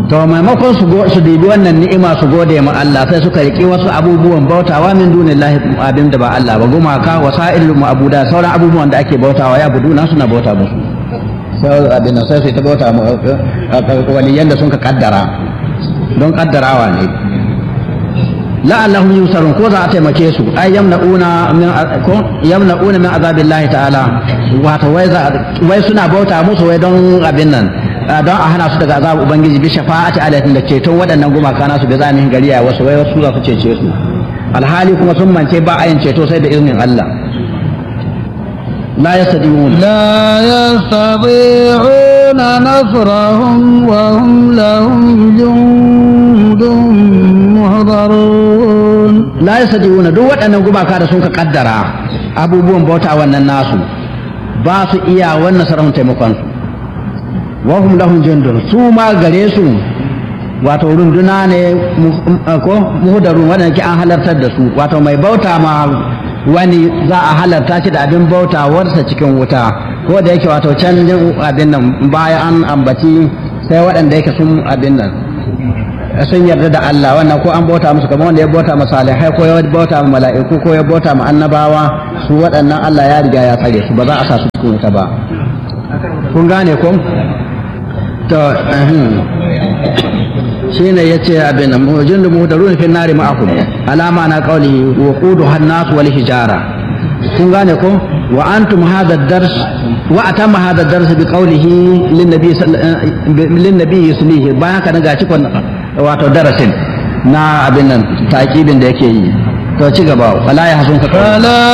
to maimakon su su dibi wannan ni'ima su gode ma Allah sai suka riki wasu abubuwan bautawa min dunillahi abin da ba Allah ba gumaka wasa'il ma'buda sauran abubuwan da ake bautawa ya buduna suna bauta musu sai abin sai su ta bauta mu waliyan da sun ka kaddara don kaddarawa ne la'allahum yusarun ko za a taimake su ai yamna'una min ko yamna'una min azabillahi ta'ala wato wai wai suna bauta musu wai don abin nan don a hana su daga azabu ubangiji bi shafa'ati alaihim da ceton waɗannan gumaka nasu da zanihin gariya wasu wai wasu za su cece su alhali kuma sun mance ba a yin ceto sai da iznin Allah la yastadiun لا يستطيعون نصرهم وهم لهم جند محضرون la yastadiun duk waɗannan gumaka da sun ka kaddara abubuwan bauta wannan nasu ba su iya wannan sarahun taimakon su wa hum lahum jundun su ma gare su wato runduna ne ko muhdarun wanda ke an halartar da su wato mai bauta ma wani za a halarta shi da abin bautawarsa cikin wuta ko da yake wato can abin nan baya an ambaci sai waɗanda yake sun abin nan sun yarda da Allah wannan ko an bauta musu kamar wanda ya bauta ma salihai ko ya bauta ma mala'iku ko ya bauta ma annabawa su waɗannan Allah ya riga ya tsare su ba za a sa su cikin wuta ba kun gane ko to shine yace abin nan mujin da muhdarun fi nari ma'akum alama na qawli wa qudu hannas wal hijara kun gane ko wa antum hadha ad-dars wa atama hadha ad-dars bi qawlihi lin nabi lin nabi yuslihi bayan ka ga cikon wato darasin na abin nan takibin da yake yi to ci gaba wala ya hasun ka فلا